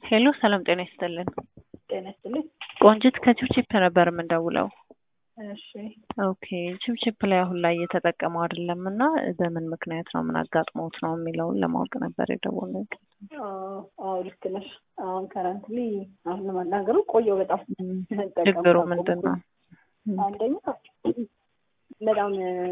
ሄሎ ሰላም ጤና ይስጥልን። ጤና ይስጥልኝ። ቆንጂት ከቺፕቺፕ ነበር የምንደውለው። እሺ ኦኬ ቺፕቺፕ ላይ አሁን ላይ እየተጠቀመው አይደለም እና በምን ምክንያት ነው ምን አጋጥሞት ነው የሚለውን ለማወቅ ነበር የደወልነው። አዎ አዎ፣ ልክ ነሽ። አሁን ከረንትሊ አሁን ለመናገሩ ቆየው በጣም መጠቀም ችግሩ ካቆምኩ። ምንድን ነው? አንደኛ በጣም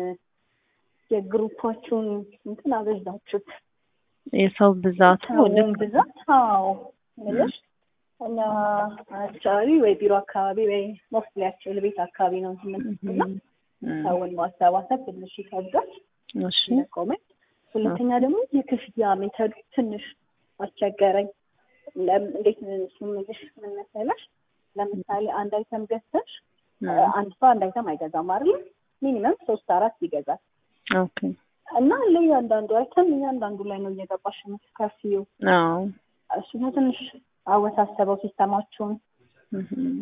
የግሩፓችሁን እንትን አበዛችሁት። የሰው ብዛቱ ሰውን ልክ ብዛት አዎ ምልሽ እኛ አካባቢ ወይ ቢሮ አካባቢ ወይ ሞስሊያቸው ቤት አካባቢ ነው የምንትና እም፣ ሰውን ማሰባሰብ ትንሽ ይከብዳል። እሺ ኮሜንት ሁለተኛ ደግሞ የክፍያ ሜተዱ ትንሽ አስቸገረኝ። ለም- እንዴት ስምልሽ ምን መሰለሽ፣ ለምሳሌ አንድ አይተም ገዝተሽ እም፣ አንድ ሰው አንድ አይተም አይገዛም አይደል? ሚኒመም ሶስት አራት ይገዛል ኦኬ እና ለእያንዳንዱ አይተም እያንዳንዱ ላይ ነው እየገባሽ የምትከፍይው። አዎ እሱ ነው ትንሽ አወሳሰበው ሲስተማችሁን። እም፣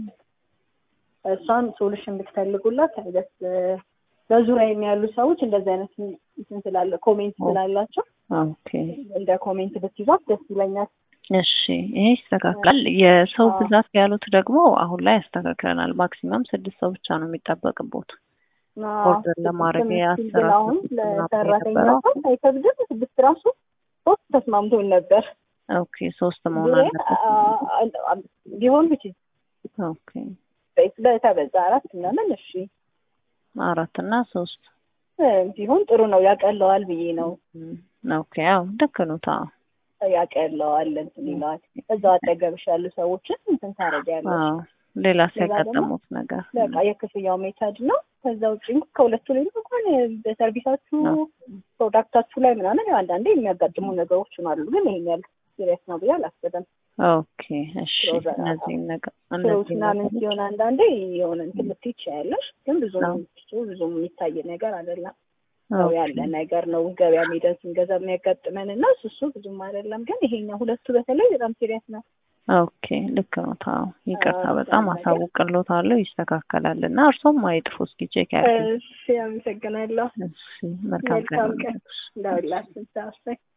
እሷን ሶሉሽን ብትፈልጉላት ደስ በዙሪያ የሚያሉ ሰዎች እንደዚህ አይነት እንትን ስላለ ኮሜንት ስላላቸው ኦኬ እንደ ኮሜንት ብትይዟት ደስ ይለኛል። እሺ ይሄ ይስተካከል። የሰው አዎ። ብዛት ያሉት ደግሞ አሁን ላይ ያስተካክለናል። ማክሲመም ስድስት ሰው ብቻ ነው የሚጠበቅቦት። እና ኦርደር ለማድረግ ስድስት የአስር ግን አሁን አስር ምናምን ለሰራተኛ የነበረው። ሰው አይከብድም። ስድስት ራሱ ሶስት ተስማምቶን ነበር። ኦኬ ሶስት መሆን ዙሪያ አለበት። አ- አ- ቢሆን ብቻ ኦኬ በተበዛ አራት ምናምን እሺ አራት እና ሶስት እ፣ ቢሆን ጥሩ ነው። ያቀለዋል ብዬ ነው እም፣ ኦኬ አዎ ልክ ነው። ታ ያቀለዋል እንትን ይለዋል። እዛው አጠገብሽ ያሉ ሰዎችን እንትን ታደርጊያለሽ። አዎ ሌላ ሌላ ደግሞ ሲያጋጠሙት ነገር በቃ የክፍያው ሜተድ ነው። ከዛ ውጭ እንኳን ከሁለቱ ላይ እንኳን በሰርቪሳችሁ አዎ። ፕሮዳክታችሁ ላይ ምናምን ያው አንዳንዴ የሚያጋጥሙ ነገሮች አሉ። ግን ይሄን ያህል ሲሪየስ ነው ብዬ አላስብም። ኦኬ እሺ ፕሮዳ- እነዚህ ነገር ፍሩት እነዚህ ምናምን ነገሮች ሲሆን አንዳንዴ የሆነ እንትን ልትይ ትችያለሽ። ግን ብዙ አዎ። ብዙ የሚታይ ነገር አይደለም። ያው ያለ ነገር ነው። ገበያ ሜደን ስንገዛ የሚያጋጥመን እና እሱ እሱ ብዙም አይደለም። ግን ይሄኛው ሁለቱ በተለይ በጣም ሲሪየስ ነው። ኦኬ ልክ ነው። ታው ይቅርታ አዎ፣ በጣም ነገር አሳውቅልዎታለሁ። ይስተካከላል እና እርሶም አይጥፉ እስኪ ቼክ ያድርጉ። እሺ፣ አመሰግናለሁ። እሺ መልካም ቀን መልካም ቀን ይሁንልዎት። ለሁላችን። ሰዓት